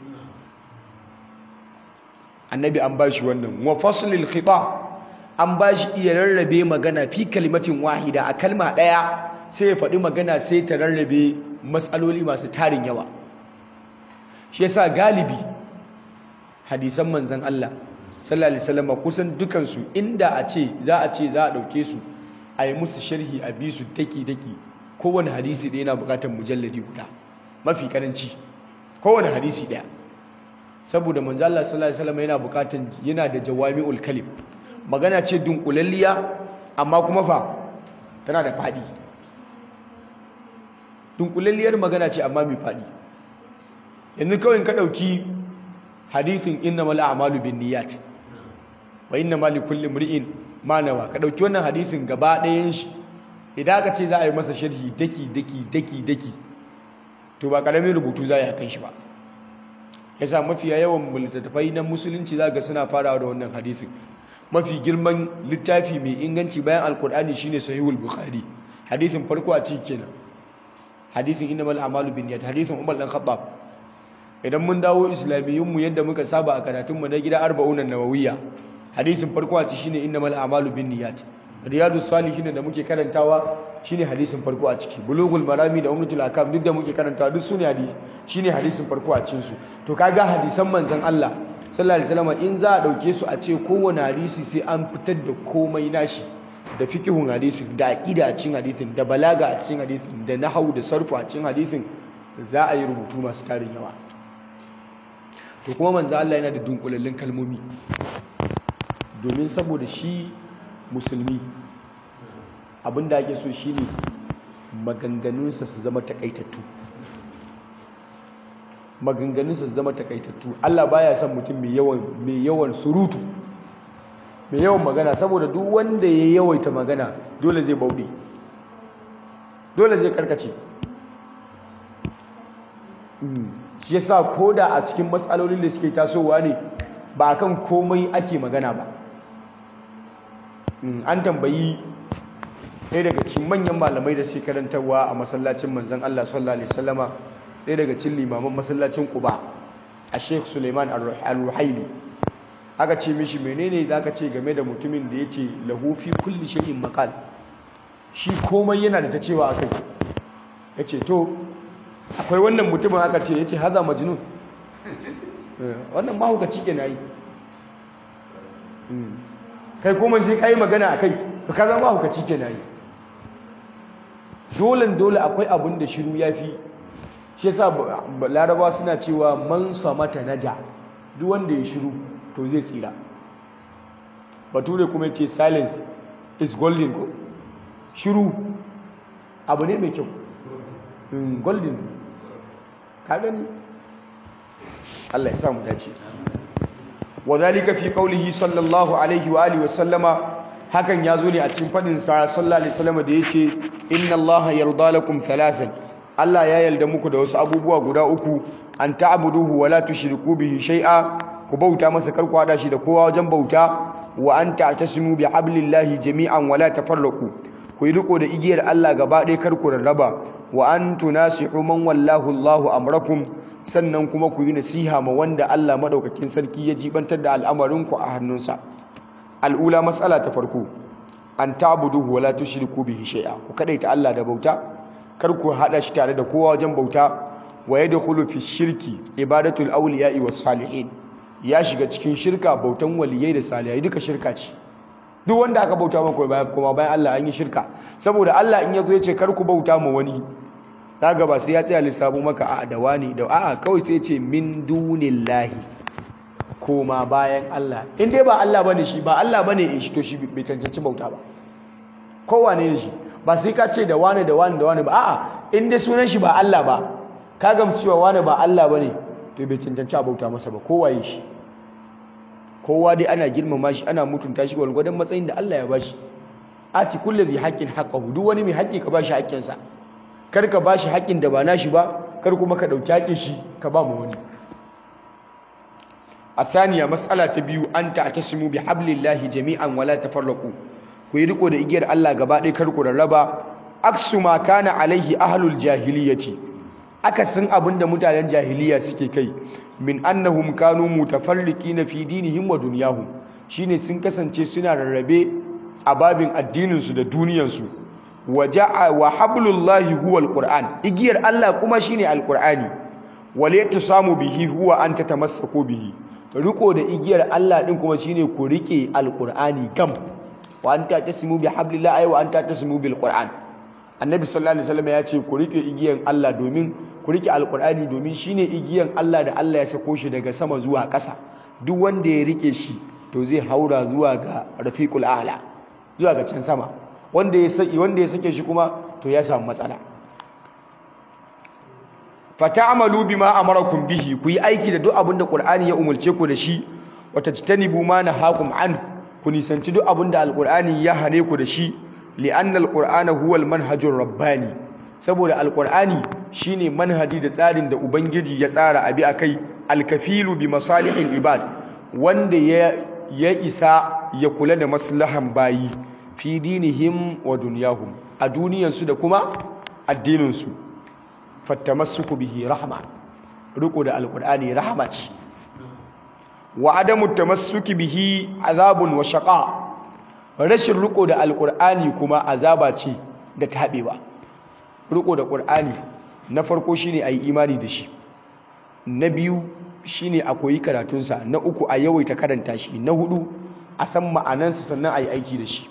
annabi an bashi wannan wa faslil khita an bashi iya rarrabe magana fi kalimatin wahida a kalma daya sai ya faɗi magana sai ta rarrabe matsaloli masu tarin yawa shi yasa galibi hadisan manzan Allah sallallahu alaihi wasallam kusan dukansu inda a ce za a ce za a dauke su a yi musu sharhi a bi su daki daki kowane hadisi da yana bukatar mujalladi guda mafi karanci kowane hadisi daya saboda manzan Allah sallallahu alaihi wasallam yana bukatar yana da jawami'ul kalim magana ce dunkulalliya amma kuma fa tana da fadi dunkulalliyar magana ce amma mai fadi yanzu kawai ka dauki hadithin innamal a'malu binniyat wa innamal likulli imri'in ma nawa ka dauki wannan hadisin gaba ɗayan shi idan aka ce za a yi masa sharhi daki daki daki daki to ba karamin rubutu za a yi kan shi ba yasa mafiya yawan littattafai na musulunci za ga suna farawa da wannan hadisin mafi girman littafi mai inganci bayan alkur'ani shine sahihul bukhari hadisin farko a ciki kenan hadisin innamal a'malu binniyat hadisin umar dan khattab idan mun dawo islamiyyunmu yadda muka saba a karatunmu na gida arba'unan nawawiyya hadisin farko a ci shine innamal a'malu binniyat riyadus salihin da muke karantawa shine hadisin farko a ciki bulugul marami da umratul akam duk da muke karantawa duk sune hadisi shine hadisin farko a cikin su to kaga hadisan manzon Allah sallallahu alaihi wasallam in za a dauke su a ce kowane hadisi sai an fitar da komai nashi da fiqhun hadisi da aqida a cikin hadisin da balaga a cikin hadisin da nahwu da sarfu a cikin hadisin za a yi rubutu masu tarin yawa to kuma manzo Allah yana da dunkulallin kalmomi domin saboda shi musulmi abinda ake so shine maganganunsa su zama takaitattu maganganunsa su zama takaitattu Allah baya son mutum mai yawan mai yawan surutu mai yawan magana saboda duk wanda ya yawaita magana dole zai bauɗe dole zai karkace shi yasa koda a cikin matsalolin da suke tasowa ne ba kan komai ake magana ba an tambayi ɗaya daga cikin manyan malamai da suke karantarwa a masallacin manzon Allah sallallahu alaihi wasallama ɗaya daga cikin limaman masallacin Quba a Sheikh Suleiman Al-Ruhaili aka ce mishi menene zaka ce game da mutumin da yace lahu fi kulli shay'in maqal shi komai yana da ta cewa akai yace to akwai wannan mutumin aka ce yace haza majnun wannan mahaukaci ke nayi kai kuma sai kai magana akai to ka zama mahaukaci ke nayi dole dole akwai abun da shiru yafi shi yasa larabawa suna cewa man samata naja duk wanda ya shiru to zai tsira bature kuma yace silence is golden ko shiru abu ne mai kyau golden ka gani Allah ya samu dace wadhalika fi qawlihi sallallahu alaihi wa alihi wa sallama hakan ya zo ne a cikin fadin sa sallallahu alaihi wasallam da yace inna allaha yarda lakum thalathan Allah ya yarda muku da wasu abubuwa guda uku an ta'buduhu wa la tushriku bihi shay'a ku bauta masa kar ku hada shi da kowa wajen bauta wa an ta'tasimu bi hablillahi jami'an wa la tafarraqu ku yi riko da igiyar Allah gaba ɗaya kar ku rarraba wa an tunasihu man wallahu Allahu amrakum sannan kuma ku yi nasiha ma wanda Allah madaukakin sarki ya jibantar da al'amarin ku a hannunsa al'ula matsala ta farko an ta'buduhu wa la tushriku bihi shay'a ku kadaita Allah da bauta kar ku hada shi tare da kowa wajen bauta wa yadkhulu fi shirki ibadatul awliya'i was salihin ya shiga cikin shirka bautan waliyai da salihai duka shirka ce duk wanda aka bauta maka bayan kuma bayan Allah an yi shirka saboda Allah in yazo ya ce kar ku bauta ma wani daga ba sai ya tsaya lissafo maka a da wani da a'a kawai sai ya ce min dunillahi koma bayan Allah in dai ba Allah bane shi ba Allah bane in shi to shi bai cancanci bauta ba kowane ne shi ba sai ka ce da wani da wani da wani ba a'a in dai sunan shi ba Allah ba ka gamsu cewa wani ba Allah bane to bai cancanci a bauta masa ba kowaye shi kowa dai ana girmama shi ana mutunta shi gwargwadon matsayin da Allah ya bashi ati kulli zai haqqin haqqahu duk wani mai haƙƙi ka bashi haƙƙinsa kar ka bashi haƙƙin da ba nashi ba kar kuma ka dauki haƙƙin shi ka ba mu wani الثانية مسألة تبيو أن تعتصموا بحبل الله جميعا ولا تفرقوا ويرقوا da igiyar Allah gaba ɗaya kar ku rarraba aksu ma kana alaihi ahlul jahiliyyati akasin abinda mutanen jahiliya suke kai min annahum kanu mutafarriqina fi dinihim wa dunyahum shine sun kasance suna rarrabe a babin addinin su da duniyar su waja'a wa hablullahi huwa alquran igiyar Allah kuma shine alqurani wal samu bihi huwa an tatamassaku bihi riko da igiyar Allah din kuma shine ku rike alqur'ani gam wa anta tasmu bi hablillahi wa anta tasmu bil qur'an annabi sallallahu alaihi wasallam ya ce ku rike igiyar Allah domin ku rike alqur'ani domin shine igiyar Allah da Allah ya sako shi daga sama zuwa ƙasa duk wanda ya rike shi to zai haura zuwa ga rafiqul a'la zuwa ga can sama wanda ya saki wanda ya sake shi kuma to ya samu matsala fata'amalu bima amarakum bihi ku yi aiki da duk abinda qur'ani ya umulce ku da shi wa tajtanibu ma nahakum an ku nisanci duk abinda alqur'ani ya hane ku da shi li'anna alqur'ana huwa almanhajur rabbani saboda alqur'ani shine manhaji da tsarin da ubangiji ya tsara abi akai alkafilu bi masalihil ibad wanda ya ya isa ya kula da maslahan bayi fi dinihim wa dunyahum a duniyansu da kuma addininsu fattamassuku bihi rahma riko da alqur'ani rahma ce wa adamu tamassuki bihi azabun wa shaqa rashin riko da alqur'ani kuma azaba ce da tabewa riko da qur'ani na farko shine ayi imani da shi na biyu shine a koyi karatunsa na uku a yawaita karanta shi na hudu a san ma'anansa sannan ayi aiki da shi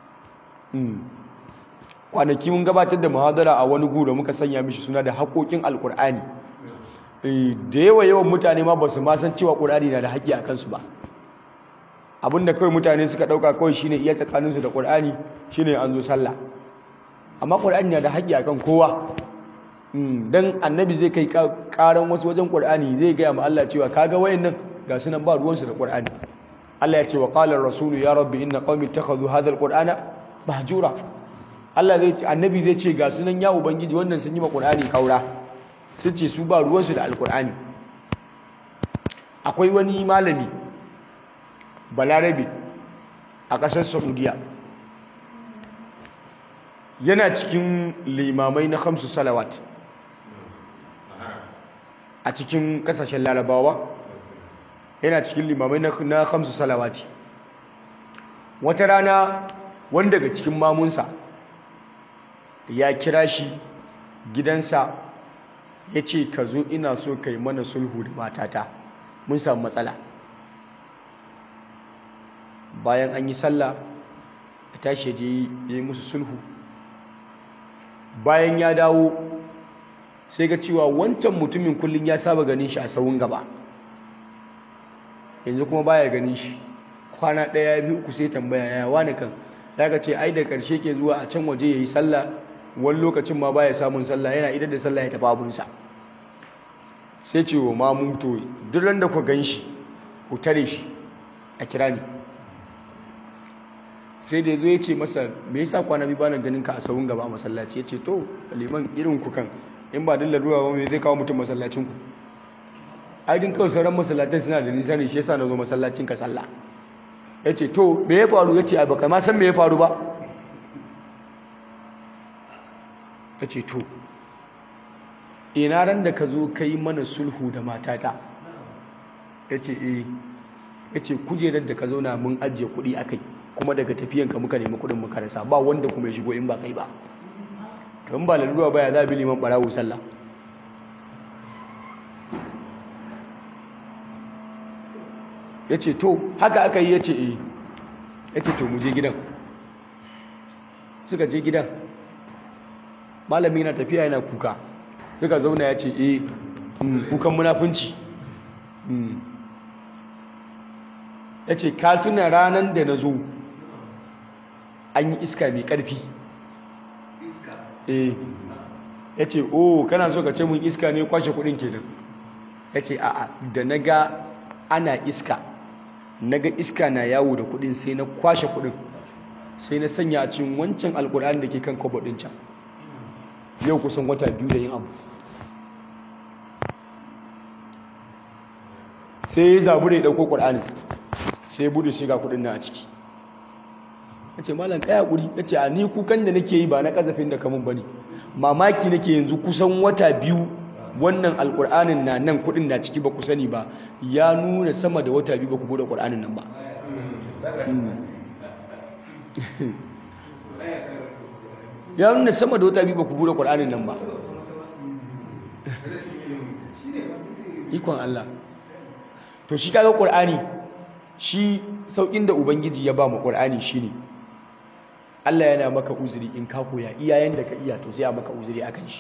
kwanaki mun gabatar da muhadara a wani gura muka sanya mishi suna da haƙoƙin alƙur'ani da yawa yawan mutane ma ba su ma san cewa ƙur'ani na da haƙƙi a kansu ba abinda kawai mutane suka ɗauka kawai shine iya tsakaninsu da ƙur'ani shine an zo sallah amma ƙur'ani na da haƙƙi a kan kowa dan annabi zai kai ƙaran wasu wajen ƙur'ani zai gaya ma Allah cewa kaga wayannan ga su nan ba ruwansu da ƙur'ani Allah ya ce wa qala ar-rasulu ya rabbi inna qaumi ittakhadhu hadha al-qur'ana mahjura Allah zai annabi zai ce ga sunan ya ubangiji wannan sun yi ma Qur'ani kaura sun ce su ba ruwansu da alkur'ani akwai wani malami balarabe a ƙasar saudiya yana cikin limamai na hamsu salawat a cikin ƙasashen larabawa yana cikin limamai na hamsu salawati wata rana wani daga cikin mamunsa ya kira shi gidansa ya ce ka zo ina so ka yi mana sulhu da matata mun samu matsala bayan an yi sallah ya tashi je yi musu sulhu bayan ya dawo sai ga cewa wancan mutumin kullum ya saba ganin shi a sawun gaba yanzu kuma baya ganin shi kwana ɗaya biyu uku sai tambaya ya wani kan daga ce ai da ƙarshe ke zuwa a can waje ya yi sallah wani lokacin ma baya samun sallah yana idan da sallah ya tafi abunsa sai ce wa mamuto duk ran da ku gan shi ku tare shi a kira ni sai da zo ya ce masa me yasa kwana biyu bana ganin ka a sahun gaba a masallaci ya ce to liman irin ku kan in ba dillar ruwa ba me zai kawo mutum masallacin ku ai din kawai sauran masallatan suna da nisa ne shi yasa na zo masallacin ka sallah ya ce to me ya faru ya ce ai baka ma san me ya faru ba ya ce to ina ran da ka zo ka yi mana sulhu da matata ya ce eh ya ce kujerar da ka zauna mun ajiye kuɗi a kai kuma daga tafiyanka muka nemi kuɗin muka rasa ba wanda kuma ya shigo in ba kai ba in ba lalura ba ya za bi liman ɓarawo sallah ya ce to haka aka yi ya ce eh ya ce to mu je gidan suka je gidan malami na tafiya yana kuka suka zauna ya ce eh kukan munafunci ya ce ka tuna ranar da na zo an yi iska mai ƙarfi eh ya ce oh kana so ka ce mun iska ne kwashe kudin kenan ya ce a'a da na ga ana iska na ga iska na yawo da kudin sai na kwashe kudin sai na sanya a cikin wancan alkur'ani da ke kan kwabadin can yau kusan wata biyu da yin abu sai ya zabu da ya ɗauko ƙur'ani sai ya buɗe shiga kuɗin na a ciki ya ce malam kaya ƙuri ya ce a ni kukan da nake yi ba na ƙazafin da kamun ba ne mamaki nake yanzu kusan wata biyu wannan alƙur'anin na nan kuɗin na ciki ba ku sani ba ya nuna sama da wata biyu ba ku buɗe ƙur'anin nan ba ya nuna sama da wata biyu ba ku buɗe ƙur'anin nan ba ikon Allah to shi kaga qur'ani shi saukin da ubangiji ya ba mu qur'ani shine Allah yana maka uzuri in ka koya iyayen da ka iya to sai a maka uzuri akan shi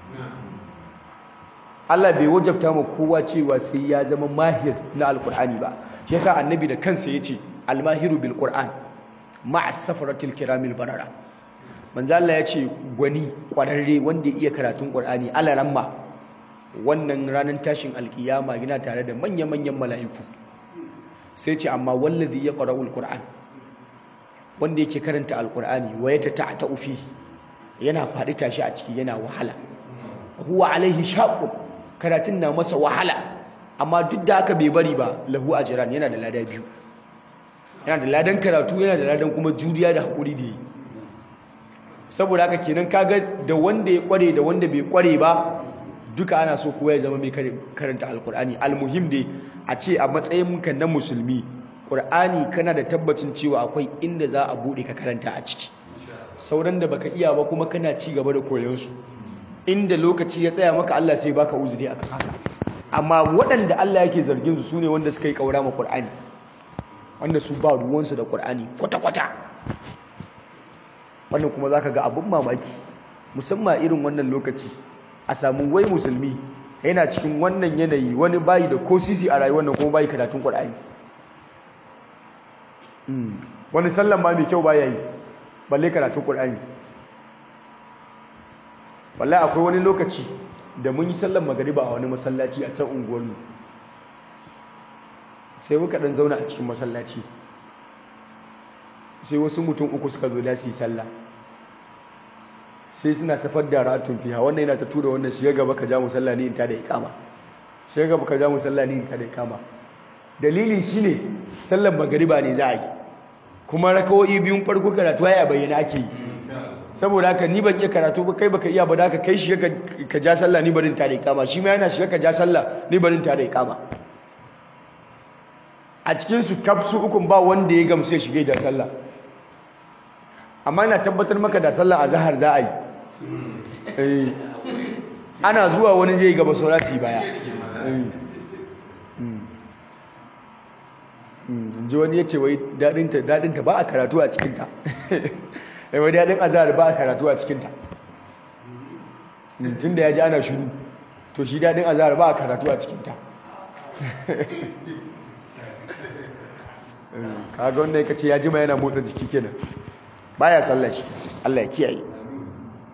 Allah bai wajabta mu kowa cewa sai ya zama mahir na alqur'ani ba shi yasa annabi da kansa yace almahiru bil qur'an ma'a safaratil kiramil barara manzo Allah yace gwani kwararre wanda ya iya karatun qur'ani alaramma wannan ranar tashin alkiyama yana tare da manya-manyan mala'iku sai ce amma wallazi ya ƙwararul ƙur'an wanda yake karanta alƙur'ani wa ya ta ta ufi yana faɗi tashi a ciki yana wahala huwa alaihi shaƙun karatun na masa wahala amma duk da haka bai bari ba lahu a jiran yana da lada biyu yana da ladan karatu yana da ladan kuma juriya da haƙuri da yi saboda haka kenan kaga da wanda ya ƙware da wanda bai ƙware ba duka ana so kowa ya zama mai karanta alkur'ani almuhim dai a ce a matsayinka na musulmi ƙur'ani kana da tabbacin cewa akwai inda za a buɗe ka karanta a ciki sauran da baka iya ba kuma kana ci gaba da koyonsu inda lokaci ya tsaya maka Allah sai baka uzuri akan haka amma waɗanda Allah yake zargin su sune wanda suka yi kaura ma ƙur'ani wanda su ba ruwansu da ƙur'ani kwata-kwata wannan kuma zaka ga abin mamaki musamman irin wannan lokaci a samu wai musulmi yana cikin wannan yanayi wani bayi da ko sisi a rayuwar nan kuma bayi karatun Qur'ani wani sallan ba mai kyau baya yi balle karatun Qur'ani wallahi akwai wani lokaci da mun yi sallan magariba a wani masallaci a can unguwarmu sai muka dan zauna a cikin masallaci sai wasu mutum uku suka zo da su yi sallah sai suna ta fadda ratun fiha wannan yana ta tura wannan shiga gaba ka ja musalla ne in ta da ikama shiga gaba ka ja musalla ne in ta da ikama dalilin shine sallar magariba ne za a yi kuma rakawoyi biyun farko karatu ya bayyana ake yi saboda haka ni ban iya karatu ba kai baka iya ba da ka kai shiga ka ja sallah ni barin ta da ikama shi ma yana shiga ka ja sallah ni barin ta da ikama a cikin su kafsu ukun ba wanda ya gamsu ya shiga da sallah amma ina tabbatar maka da sallah a zahar za a yi ana zuwa wani zai gaba saura su yi baya ji wani ya ce wai daɗinta ba a karatu a cikinta wai daɗin azahar ba a karatu a cikinta tun da ya ji ana shuru to shi daɗin azahar ba a karatu a cikinta kaga wanda ya ce ya jima yana motsa jiki kenan baya sallah shi Allah ya kiyaye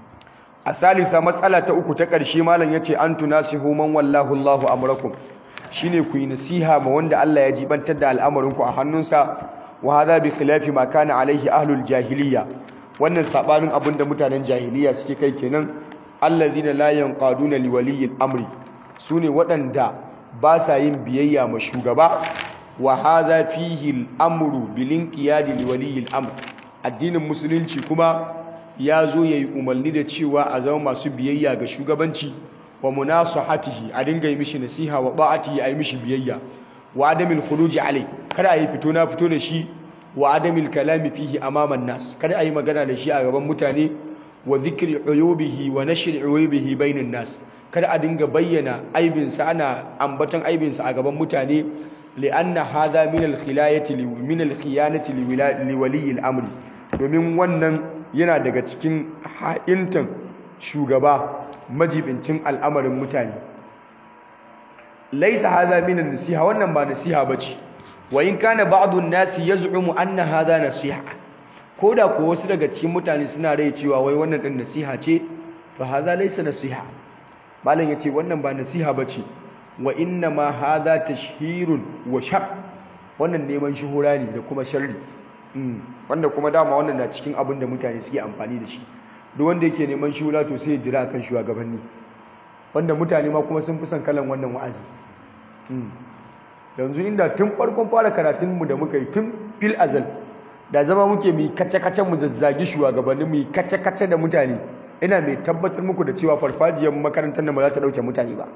a salisa matsala ta uku ta ƙarshe malam yace an tunasihu man wallahu Allahu amrakum shine ku yi nasiha ma wanda Allah ya jibantar da al'amarinku a hannunsa wa hadha bi khilafi ma kana alaihi ahlul jahiliya wannan sabanin abin da mutanen jahiliya suke kai kenan allazina la yanqaduna li waliyil amri sune waɗanda ba sa yin biyayya ma shugaba wa hadha fihi al-amru bil inqiyadi li waliyil amr addinin musulunci kuma ya zo yayi umarni da cewa a zama masu biyayya ga shugabanci wa munasahatihi a dinga yi mishi nasiha wa ba'atihi a yi mishi biyayya wa adamil khuruji alai kada a yi fito na fito da shi wa adamil kalami fihi amaman nas kada a yi magana da shi a gaban mutane wa dhikri uyubihi wa nashri uyubihi bainan nas kada a dinga bayyana aibinsa ana ambaton aibinsa a gaban mutane li'anna hadha min al-khilayati min al-khiyanati li wali al-amri domin wannan yana daga cikin ha'intan shugaba majibincin al'amarin mutane laisa hadha min an-nasiha wannan ba nasiha bace wa in kana ba'd an-nasi yaz'umu anna hadha nasiha koda ko wasu daga cikin mutane suna rai cewa wai wannan din nasiha ce fa hadha laysa nasiha malam yace wannan ba nasiha bace wa inna ma hadha tashhirun wa shar wannan neman shuhura ne da kuma sharri wanda kuma dama wannan na cikin abin da mutane suke amfani da shi duk wanda yake neman shuhura to sai ya jira kan shugabanni wanda mutane ma kuma sun fi son kalan wannan wa'azi yanzu inda tun farkon fara karatunmu da muka yi tun fil azal da zama muke mai kace-kace mu zazzagi shugabanni mu kace-kace da mutane ina mai tabbatar muku da cewa farfajiyar makarantar nan ba za ta dauke mutane ba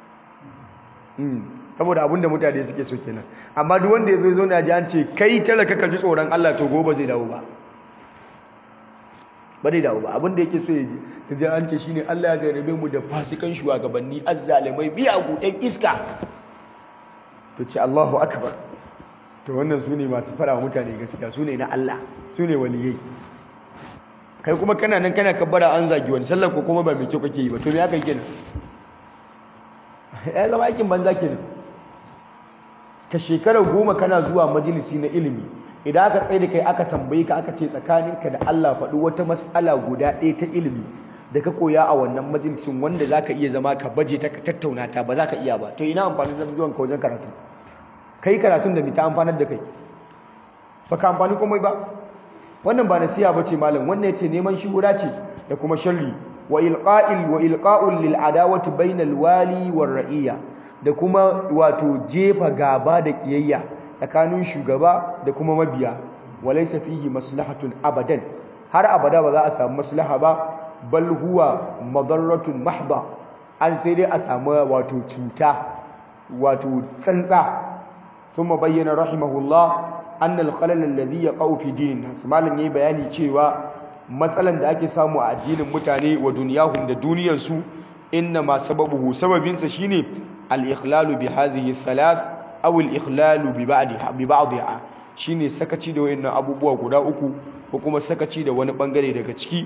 saboda abin da mutane suke so kenan amma duk wanda ya zo zo na ji an ce kai talaka ka ji tsoron Allah to gobe zai dawo ba ba zai dawo ba abin da yake so ya ji ta ji an ce shine Allah ya garbe mu da fasikan shugabanni azzalimai biya gudan iska to ce Allahu akbar to wannan su ne masu fara mutane gaskiya su ne na Allah su ne waliyai kai kuma kana nan kana kabbara an zagi wani sallar ko kuma ba mai kyau kake yi ba to me aka yi kenan ya zama aikin banza kenan ka shekara goma kana zuwa majalisi na ilimi idan aka tsaye da kai aka tambaye ka aka ce tsakaninka da Allah faɗi wata mas'ala guda ɗaya ta ilimi da ka koya a wannan majalisin wanda za ka iya zama ka baje ta ka tattauna ta ba za ka iya ba to ina amfanin zama zuwan ka wajen karatu kai karatun da mai ta amfanar da kai ba ka amfani komai ba wannan ba nasiha ba ce malam wannan ya ce neman shuhura ce da kuma sharri wa ilqa'il wa ilqa'ul lil adawati bainal wali war ra'iyya da kuma wato jefa gaba da kiyayya tsakanin shugaba da kuma mabiya walaysa fihi maslahatun abadan har abada ba za a samu maslaha ba bal huwa madarratun mahdha an sai dai a samu wato cuta wato tsantsa thumma bayyana rahimahullah anna al-khalal alladhi yaqau fi dinin nas malam yayi bayani cewa matsalan da ake samu a addinin mutane wa duniyahum da duniyar su inna ma sababuhu sababin sa shine al-ikhlalu bi hadhihi thalath aw al-ikhlalu bi ba'diha bi ba'diha shine sakaci da wayannan abubuwa guda uku ko kuma sakaci da wani bangare daga ciki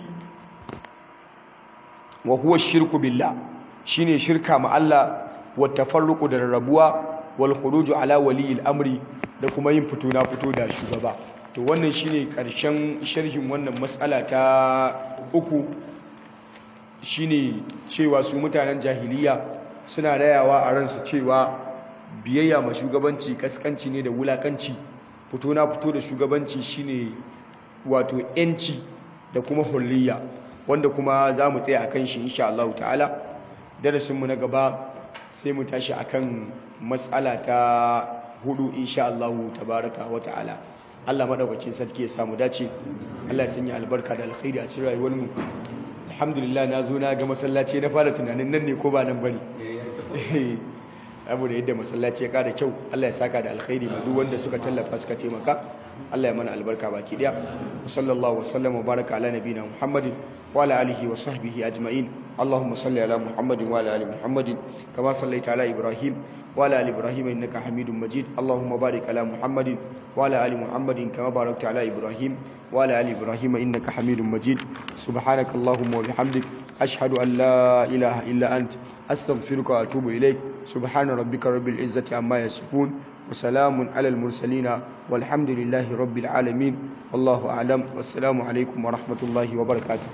wa huwa shirku billah shine shirka ma Allah wa tafarruqu da rarrabuwa wal khuruju ala waliyil amri da kuma yin fito na fito da shugaba to wannan shine karshen sharhin wannan mas'ala ta uku shine cewa su mutanen jahiliya suna rayawa a ransu cewa biyayya ma shugabanci kaskanci ne da wulakanci fito na fito da shugabanci shine wato yanci da kuma hulliya wanda kuma za mu tsaya akan shi insha Allah ta'ala darasinmu na gaba sai mu tashi akan matsala ta hudu insha Allah tabaraka wa ta'ala Allah madaukakin sarki ya samu dace Allah ya sanya albarka da alkhairi a cikin rayuwar mu alhamdulillah na zo na ga masallaci na fara tunanin nan ne ko ba nan bane abu da yadda masallaci ya kada kyau Allah ya saka da alkhairi ma duk wanda suka tallafa suka taimaka Allah ya mana albarka baki daya sallallahu wasallam wa baraka ala nabina muhammadin wa ala alihi wa sahbihi ajma'in اللهم صل على محمد وعلى ال محمد كما صليت على ابراهيم وعلى ال ابراهيم انك حميد مجيد اللهم بارك على محمد وعلى ال محمد كما باركت على ابراهيم وعلى ال ابراهيم انك حميد مجيد سبحانك اللهم وبحمدك اشهد ان لا اله الا انت استغفرك واتوب اليك سبحان ربك رب العزه عما يصفون وسلام على المرسلين والحمد لله رب العالمين والله اعلم والسلام عليكم ورحمه الله وبركاته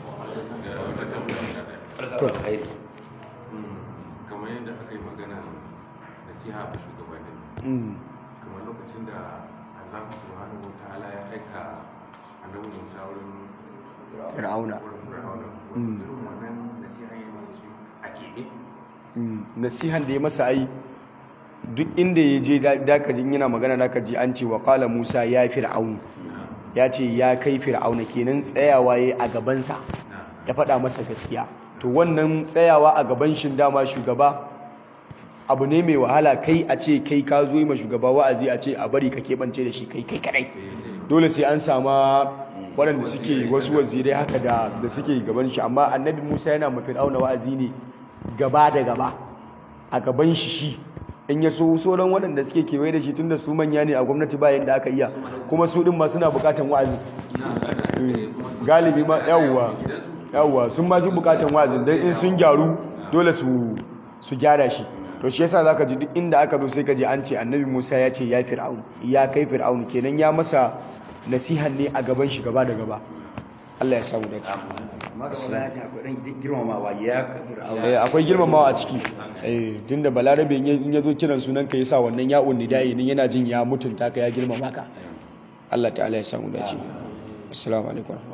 to kamar yadda aka yi magana nasiha ga shugabanni
Mm.
kamar lokacin da Allah subhanahu wa ta'ala ya aika annabi Musa wurin
Fir'auna.
wurin Fir'auna
Mm.
irin wannan nasiha ya masa shi a keɓe
Mm. nasihan da ya masa ai duk inda ya je dakajin yana magana dakaji an ce wa qala Musa ya fir'aun ya ce ya kai fir'auna kenan tsayawa yayi a gabansa ya faɗa masa gaskiya to wannan tsayawa a gaban shin dama shugaba abu ne mai wahala kai a ce kai ka zo yi ma shugaba wa'azi a ce a bari ka keɓance da shi kai kai kadai dole sai an sama waɗanda suke wasu wazirai haka da da suke gaban shi amma annabi musa yana ma fir'auna wa'azi ne gaba da gaba a gaban shi shi in ya so sauran waɗanda suke kewaye da shi tunda su manya ne a gwamnati ba yadda aka iya kuma su ɗin ma suna buƙatan wa'azi galibi ma yawwa yawwa sun ma fi buƙatan wa'azin don in sun gyaru dole su su gyara shi to shi yasa zaka ji duk inda aka zo sai ka ji an ce annabi Musa ya ce ya fir'aun ya kai fir'aun kenan ya masa nasihan ne a gaban shi gaba da gaba Allah ya samu dace
amma ga wani hajji akwai ɗan girmamawa ya fir'auna
eh akwai girmamawa a ciki eh tunda balarabe in ya- in ya zo kiran sunan ka yasa wannan ya'un nidai din yana jin ya mutunta ka ya girmama ka Allah ta'ala ya samu dace assalamu alaikum